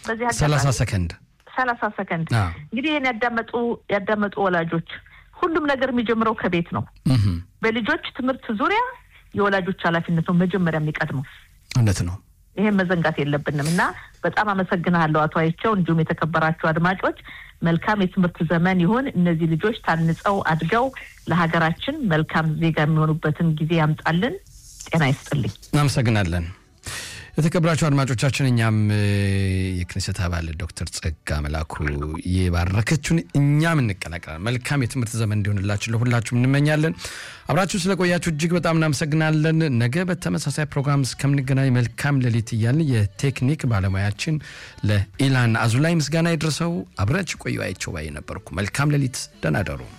በዚህ ሰላሳ አጋጣሚ ሰከንድ ሰላሳ ሰከንድ አዎ። እንግዲህ ይህን ያዳመጡ ያዳመጡ ወላጆች ሁሉም ነገር የሚጀምረው ከቤት ነው። እህም፣ በልጆች ትምህርት ዙሪያ የወላጆች ኃላፊነት ነው መጀመሪያ የሚቀድመው። እውነት ነው። ይህን መዘንጋት የለብንም እና በጣም አመሰግናለሁ አቶ አይቸው፣ እንዲሁም የተከበራችሁ አድማጮች መልካም የትምህርት ዘመን ይሁን። እነዚህ ልጆች ታንጸው አድገው ለሀገራችን መልካም ዜጋ የሚሆኑበትን ጊዜ ያምጣልን። ጤና ይስጥልኝ። እናመሰግናለን። የተከበራችሁ አድማጮቻችን እኛም እ፣ የክኔሴት አባል ዶክተር ጸጋ መላኩ የባረከችውን እኛም እንቀላቀላለን። መልካም የትምህርት ዘመን እንዲሆንላችሁ ለሁላችሁም እንመኛለን። አብራችሁ ስለቆያችሁ እጅግ በጣም እናመሰግናለን። ነገ በተመሳሳይ ፕሮግራም እስከምንገናኝ መልካም ሌሊት እያልን የቴክኒክ ባለሙያችን ለኢላን አዙላይ ምስጋና ይድረሰው። አብራችሁ ቆዩ። አይቸው ባይ ነበርኩ። መልካም ሌሊት፣ ደህና ደሩ።